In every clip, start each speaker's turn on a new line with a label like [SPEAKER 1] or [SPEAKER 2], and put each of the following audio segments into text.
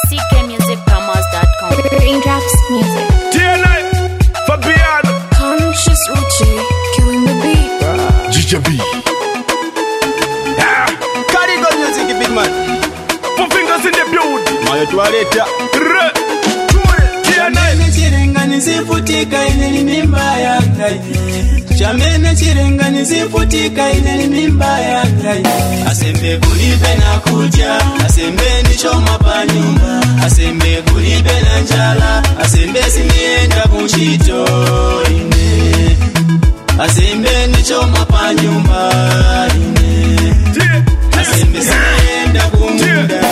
[SPEAKER 1] ckmusicpromos.com.
[SPEAKER 2] Raindrops music.
[SPEAKER 3] TNI, Fabiano,
[SPEAKER 2] Conscious Uchi, killing the beat.
[SPEAKER 3] GJB. Yeah,
[SPEAKER 4] Karigo music big man
[SPEAKER 3] four fingers in the building.
[SPEAKER 4] mayo twaleta
[SPEAKER 3] Re, TNI,
[SPEAKER 5] chamene chirenganizifutika ine ni mimba yanga ine chamene chirenganizifutika ine ni mimba yanga ine asembe kulibe na kudya asembe ndichoma pa nyumba asembe kulibe na njala asembe sinienda kuntchito ine asembe ndichoma pa nyumba ine asembe sinienda kumunda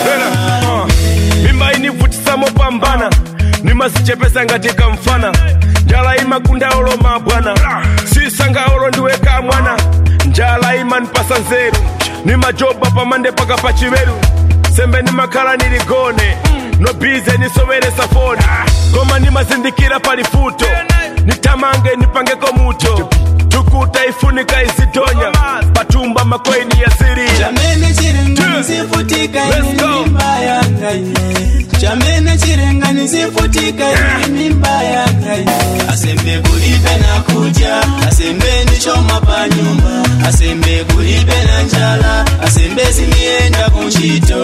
[SPEAKER 3] mimba inivutisa mopambana nimasichepesa ngati kamfana njala imakunda olo mabwana sisanga olo ndiweka mwana njala imanipasa nzeru nimajoba pamande paka pachiveru sembe nimakhala niligone nobize nisoweresa foni koma nimazindikira palifuto nitamange nipangeko muto tukuta ifunika izitonya patumba makweni ya sirira
[SPEAKER 5] chamene chirenganizifutika
[SPEAKER 3] Let's
[SPEAKER 5] ine
[SPEAKER 3] go.
[SPEAKER 5] mimba yanga ine chamene chirenganizifutika ine mimba yanga ine asembe kulibe na kudya asembe ndichoma pa nyumba asembe kulibe na njala asembe sinienda kuntchito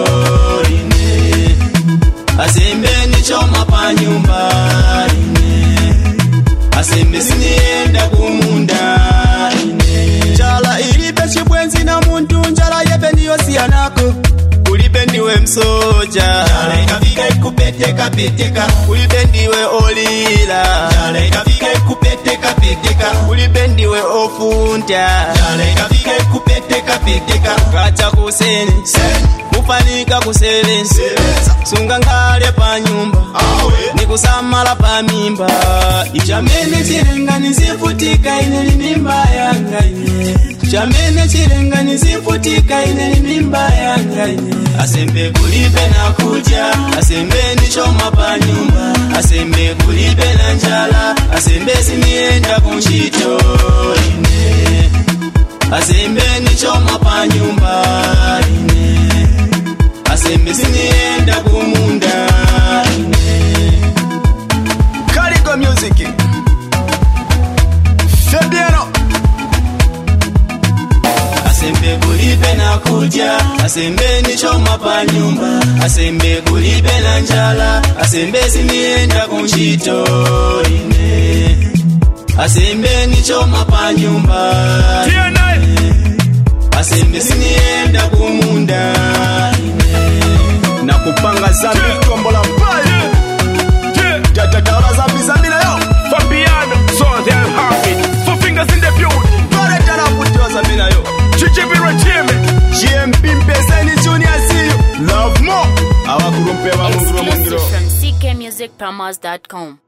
[SPEAKER 5] ine asembe ndichoma pa nyumba ine asembe sinienda kumunda ine njala ilibe chibwenzi na muntu njala yepe ndiyosiyanako kulibe ndiwe msoja njala ikafika ikupeteka peteka kulibe ndiwe olila njala ikafika ikupeteka peteka kulibe ndiwe ofunta njala ikafika ikupeteka peteka kacha kuseni kufanika kusebenza sunga nkhale pa nyumba nikusamala pa mimba chamene chirenganizifutika ine ni mimba yanga ine chamene chirenganizifutika ine ni mimba yanga ine asembe kulibe na kudya asembe ndichoma pa nyumba asembe kulibe na njala asembe sinienda kuntchito ine asembe ndichoma pa nyumba ine asembe sinienda kumunda ine Karigo music Fabiano asembe kulibe na kudya asembe ndichoma pa nyumba asembe kulibe na njala asembe sinienda kuntchito ine asembe ndichoma pa nyumba
[SPEAKER 3] TNI,
[SPEAKER 5] asembe sinienda kumunda ine
[SPEAKER 4] na kupanga zambi tombola mpayo
[SPEAKER 3] yeah,
[SPEAKER 4] tatataola zambi zambi nayo
[SPEAKER 3] Fabiano, so they're happy. Four fingers in the building.
[SPEAKER 4] twaleta na kutiwa zambi nayo
[SPEAKER 3] GJB regime.
[SPEAKER 4] gmp mpeseni junior siyo love more awakulumpe wa mungiro mungiro
[SPEAKER 1] Exclusive from ckmusicpromos.com.